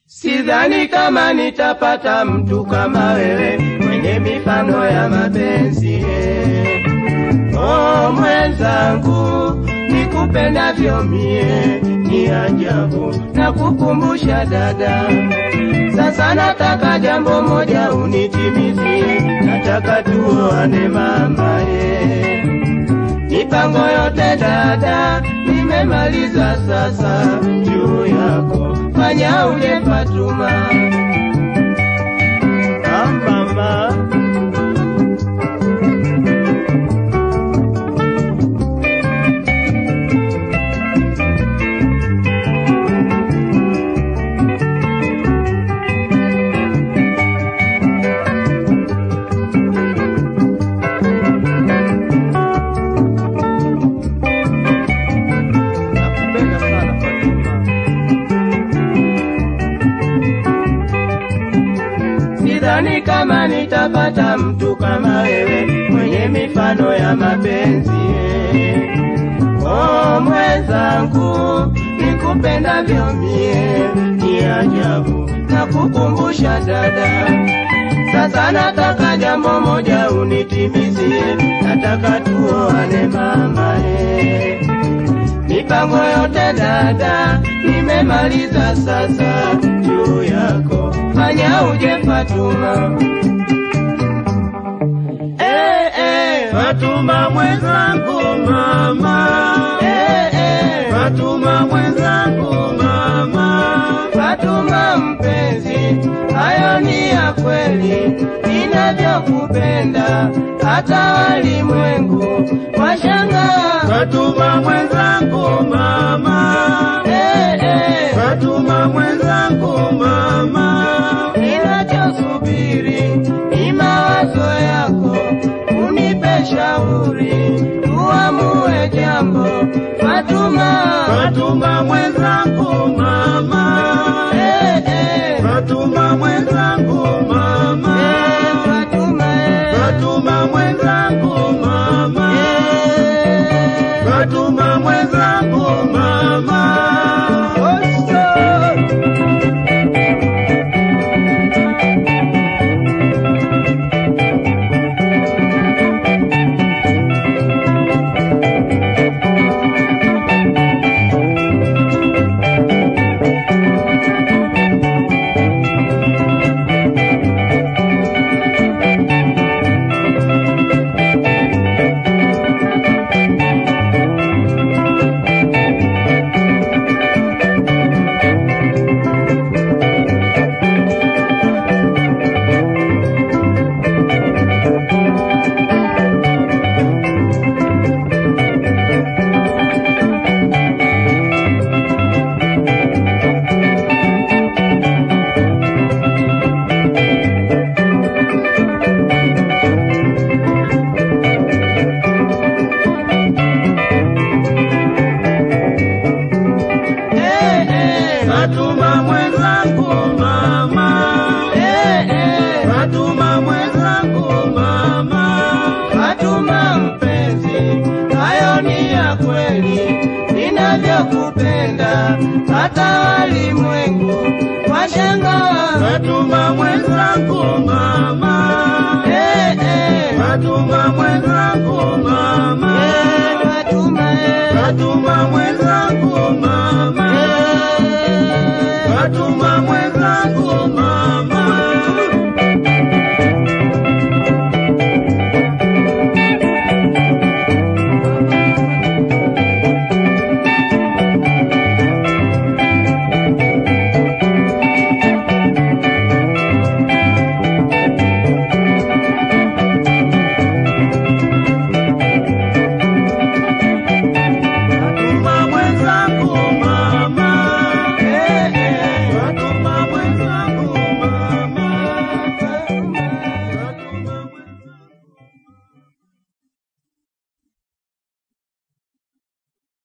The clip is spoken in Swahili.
Sidhani kama nitapata mtu kama wewe mwenye mifano ya mapenzi eh. Oh mwenzangu, nikupendavyo mie ni ajabu, na kukumbusha dada. Sasa nataka jambo moja unitimizie, nataka tuoane mama eh. Mipango yote dada, nimemaliza sasa juu yako, fanya uje Fatuma. Ah, mama. Nakupenda sana Fatuma. Sidhani kama nitapata mtu kama wewe mwenye mifano ya mapenzi. eh. Oh mwenzangu, nikupendavyo mie ni ajabu, na kukumbusha dada. Sasa nataka jambo moja unitimizie, nataka tuoane mama eh. Mipango yote dada, nimemaliza sasa juu yako, fanya uje Fatuma. Eh, eh, Fatuma mwenzangu mama, eh, eh, Fatuma mwenzangu mama, Fatuma mpenzi, hayo ni ya kweli, ninavyokupenda hata walimwengu washangaa. Fatuma mwenzangu mama, Eh, eh, Fatuma mwenzangu mama, ninachosubiri ni mawazo yako, unipe shauri, tuamue jambo. Fatuma, Fatuma mwenzangu mama, eh, eh, Fatuma mwenzangu mama, eh, Fatuma, eh, Fatuma mwenzangu mama, eh, Fatuma mwenzangu mama. Oso. Eh, eh, Fatuma mwenzangu mama, eh, eh, Fatuma mwenzangu mama, Fatuma mpenzi, hayo ni ya kweli, ninavyokupenda hata walimwengu washangaa. Fatuma mwenzangu mama, Eh, eh, Fatuma mwenzangu